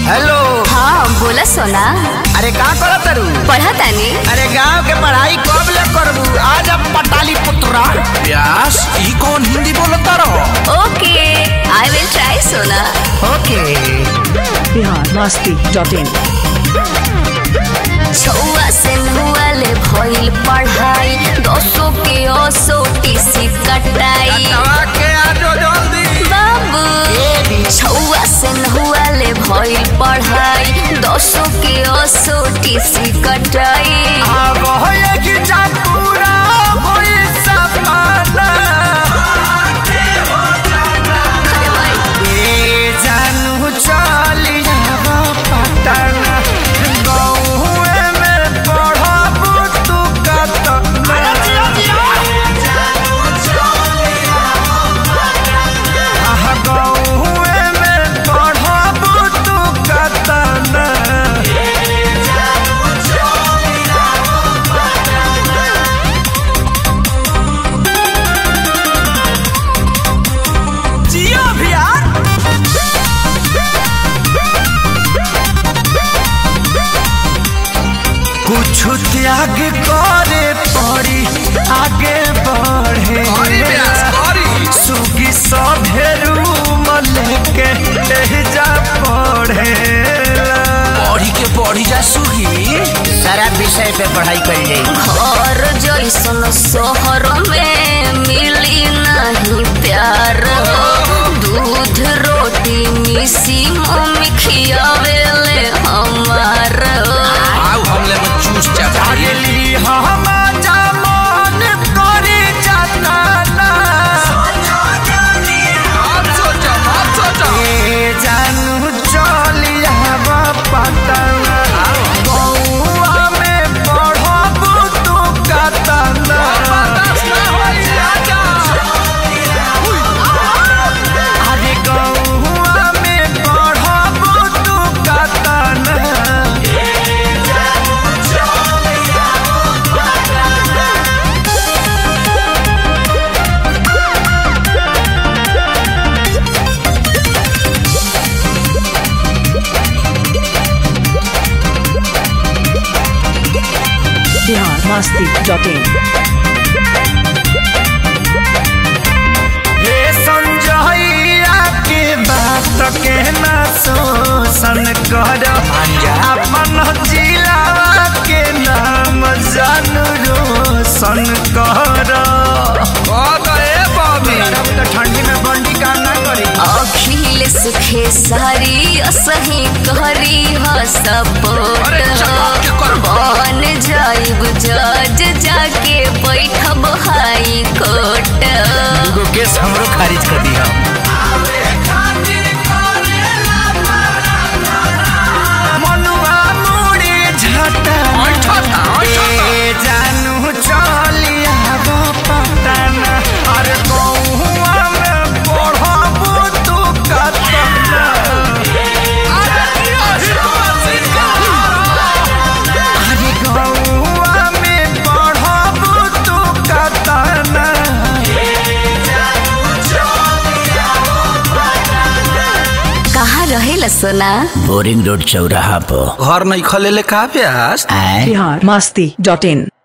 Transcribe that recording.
Hello हाँ बोला सोना अरे का करत तारू पढ़ा तानी अरे गांव के पढ़ाई कब ले करबू आज अब पटाली पुत्रा व्यास ई कौन हिंदी बोलता रहो ओके आई विल ट्राई सोना okay Bihar Masti dot in छुआ से नुआले भइल पढ़ाई दसो के ओसो टीसी कटाई के आजो जल्दी बाबू छुआ से नुआले भइल पढ़ाई दसो के ओसो टीसी कटाई अब होए कि जा पूरा होई सपना अरे भाई ए जानू चली जाबो पटना गौए में पढ़बू तू कतना आह, गौए में पढ़बू तू कतना जियो भैया कुछ त्याग करे पड़ी आगे बढ़े अरे व्यास अरे सुगी सभेरू लेके जा पढ़े पढ़ी के पढ़ी जा सुगी सारा विषय पे पढ़ाई कर जाए घर जैसन शहर में मिली नहीं प्यार दूध रोटी मिसी मम्मी खियावेले हमार आओ हमले में चूस जा भाई अगली हम जमान करे जाता आप सोचा आप सोचा ए जानू चलिया पटना बउआ में पढ़बू तू कतना अरे गौआ में पढ़बू तू कतना बिहार मस्ती डॉट इन हे संजइया के बात के ना शोषण कर अपन जिला के नाम जानू रोशन कर ठंडी में बंडी का ना करी अखिल सुखे सारी असही करी ह सपोर्ट अरे चमक के कर। बन जाइब जज जाके बैठब हाई कोर्ट दूगो केस हमरो खारिज कर दिया मनुआ मुड़ी झटा ऐठा था, ऐठा था। ए जानू चलिया पटना अरे गौआ में पढ़बू तू कतना अरे गौआ में पढ़बू तू कतना कहाँ रहेला सोना बोरिंग रोड चौराहा पर घर नहीं खले ले का व्यास आए बिहार मस्ती डॉट इन